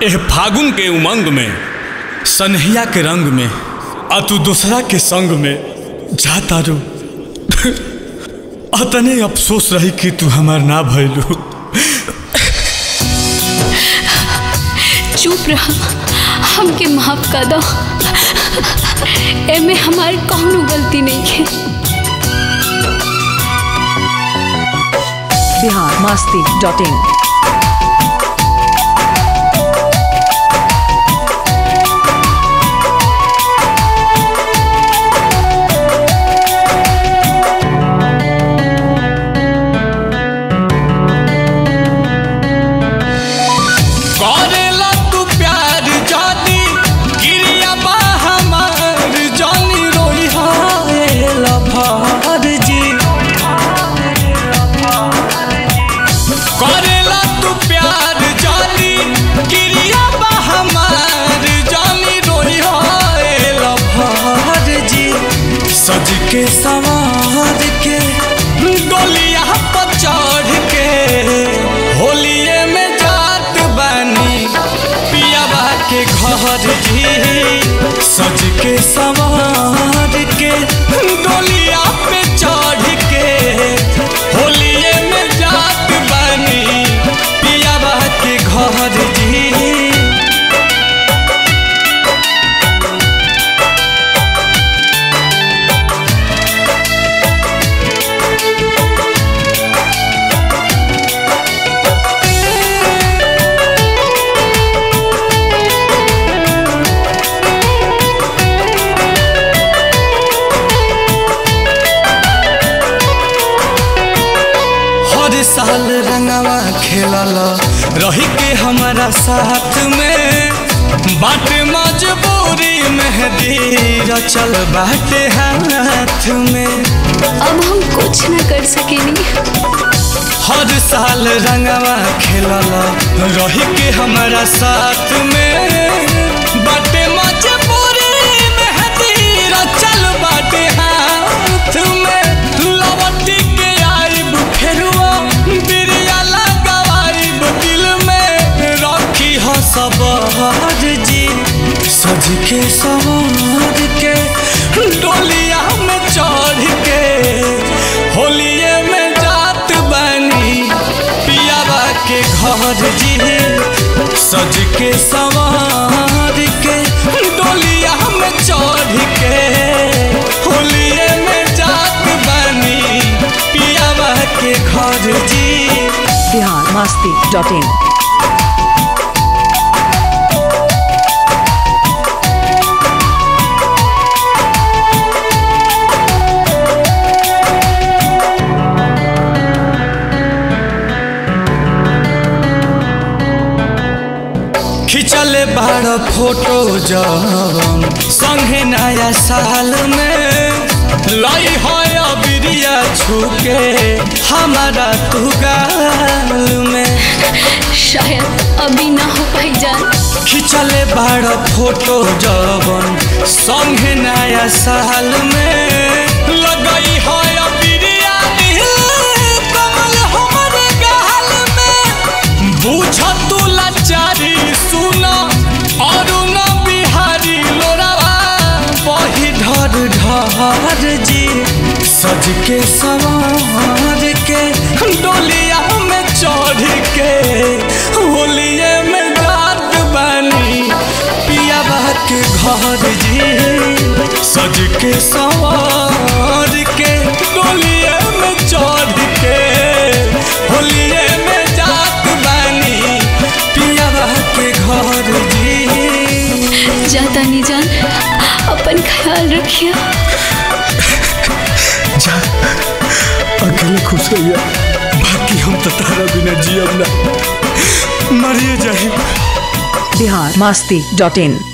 एह फागुन के उमंग में सनहिया के रंग में आ तू दूसरा के संग में जा तारू अतने अफसोस रही कि तू हमार ना भइलू चुप रहा हमके माफ कर दो एमे हमारी कौनो गलती नहीं है बिहार मस्ती डॉट इन करेला तू प्यार जानी गिरिया बा हमार जानी रोई हाय लभार जी करेला तू प्यार जानी गिरिया बा हमार जानी रोई हाय लभार जी सज के सवार के डोलिया पर चढ़ के होलिए में जात बानी पियाबा के घर जी सज के सवार के डोलिया पे चढ़ के होलिए में जात बानी पियाबा के घर जी हर साल रंगवा खेलल रही के हमारा साथ में बाटे मजबूरी मेहदी रचल बाटे हाथ में अब हम कुछ न कर सकेनी हर साल रंगवा खेलल रही के हमारा साथ में बाटे मजबूरी मेहदी रचल बाटे हाथ में लवटी के आइब फेरुआ बिरिया लगाइब दिल में रखी हो सबर जी सज के सवार के डोलिया में चढ़ के होलिए में जात बनी पियाबा के घर जी सज के सवार के डोलिया में चढ़ के होलिए में जात बनी पियाबा के घर जी बिहार मस्ती डॉट इन खिंचल बार फोटो जवन संगे नया साल में लाई है बिरिया छुके हमारा तू गाल में शायद अभी ना हो पाई जान खिंचल बार फोटो जवन संगे नया साल में लगई है बिरिया नील कमल हमर गाल में बुझ तू लाचारी सुना और न बिहारी लोरावा बही ढर ढर जी सज के सवार के डोलिया में चढ़ के होलिए में जात बनी पियाबा के घर जी सज के सवार के डोलिए में चढ़ के होलिए में जात बनी पियाबा के घर जी जाता नहीं जान अपन ख्याल रखिए जा अकेले खुश रहिया बाकी हम तो तारा बिना जियब ना मरिए जाए बिहार मस्ती डॉट इन